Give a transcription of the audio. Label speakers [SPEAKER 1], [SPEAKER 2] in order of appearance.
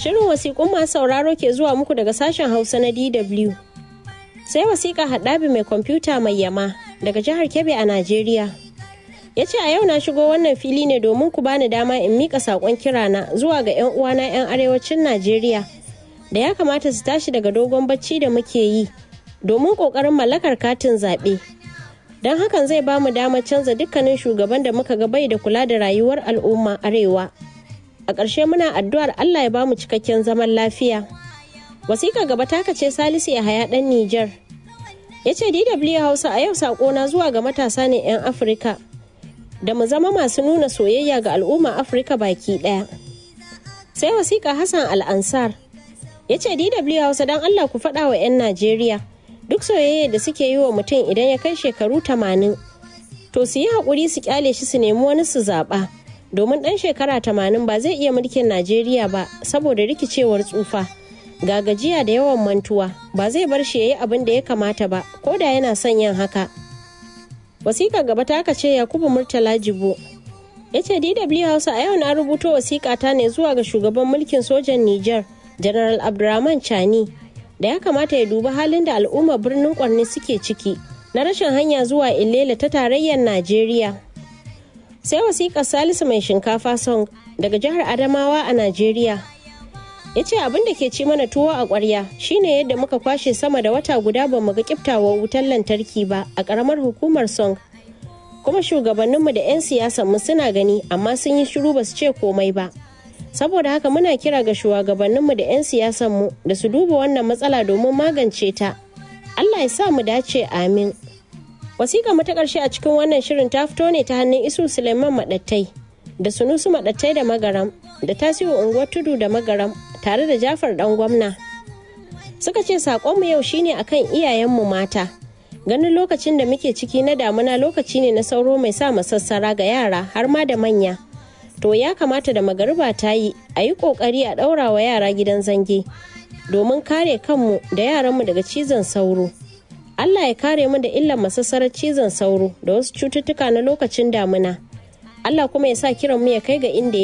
[SPEAKER 1] Shirin wasiƙun masu sauraro ke zuwa muku daga sashen Hausa na DW. Sai wasiƙa haɗabi mai kwamfuta mai yama daga jihar Kebbi a Najeriya. Ya ce a yau na shigo wannan fili ne domin ku bani dama in miƙa saƙon kirana zuwa ga 'yan uwana 'yan arewacin Najeriya da ya kamata su tashi daga dogon bacci da muke yi domin ƙoƙarin mallakar katin zaɓe. Don hakan zai ba mu damar canza dukkanin shugaban da muka ga bai da kula da rayuwar al'umma arewa. a ƙarshe muna addu'ar Allah ya ba mu cikakken zaman lafiya. Wasiƙa gaba taka ce Salisu Yahaya ɗan Nijar. Ya ce DW Hausa a yau saƙona zuwa ga matasa ne 'yan Afirka da mu zama masu nuna soyayya ga al'umma Afirka baki ɗaya. Sai wasiƙa Hassan Al'ansar. Ya ce DW Hausa don Allah ku faɗa wa 'yan Najeriya duk soyayya da suke yi wa mutum idan ya kai shekaru tamanin. To su yi haƙuri su ƙyale shi su nemi wani su zaɓa. domin ɗan shekara tamanin ba zai iya mulkin najeriya ba saboda rikicewar tsufa ga gajiya da yawan mantuwa ba zai bar shi ya yi abin da ya kamata ba ko da yana son yin haka wasiƙa gaba ta aka ce yakubu murtala jibo ya ce dw hausa a yau na rubuto wasiƙa ta ne zuwa ga shugaban mulkin sojan niger general abdurrahman chani da ya kamata ya dubi halin da al'ummar birnin kwarni suke ciki na rashin hanya zuwa illela ta tarayyar najeriya sai wasiƙar salisu mai shinkafa song daga jihar adamawa a najeriya ya ce abin da ke ci mana tuwo a ƙwarya shine yadda muka kwashe sama da wata guda ba mu ga kiftawar wutar lantarki ba a ƙaramar hukumar song kuma shugabanninmu da 'yan siyasanmu suna gani amma sun yi shiru ba su ce komai ba saboda haka muna kira ga shugabanninmu da 'yan siyasanmu da su duba wannan matsala domin magance ta allah ya sa mu dace amin wasiƙa mu ta ƙarshe a cikin wannan shirin ta fito ne ta hannun isu suleiman maɗattai da sunusu maɗattai da magaram da tasiru unguwar tudu da magaram tare da jafar ɗan gwamna suka ce saƙonmu yau shine akan iyayenmu mata ganin lokacin da muke ciki na damuna lokaci ne na sauro mai sa masassara ga yara har ma da manya to ya kamata da magariba ta yi a yi ƙoƙari a ɗaura wa yara gidan zange domin kare kanmu da yaranmu daga cizon sauro Allah ya kare mu da illan masassarar cizon sauro da wasu cututtuka na lokacin damuna. Allah kuma ya sa kiran mu ya kai ga inda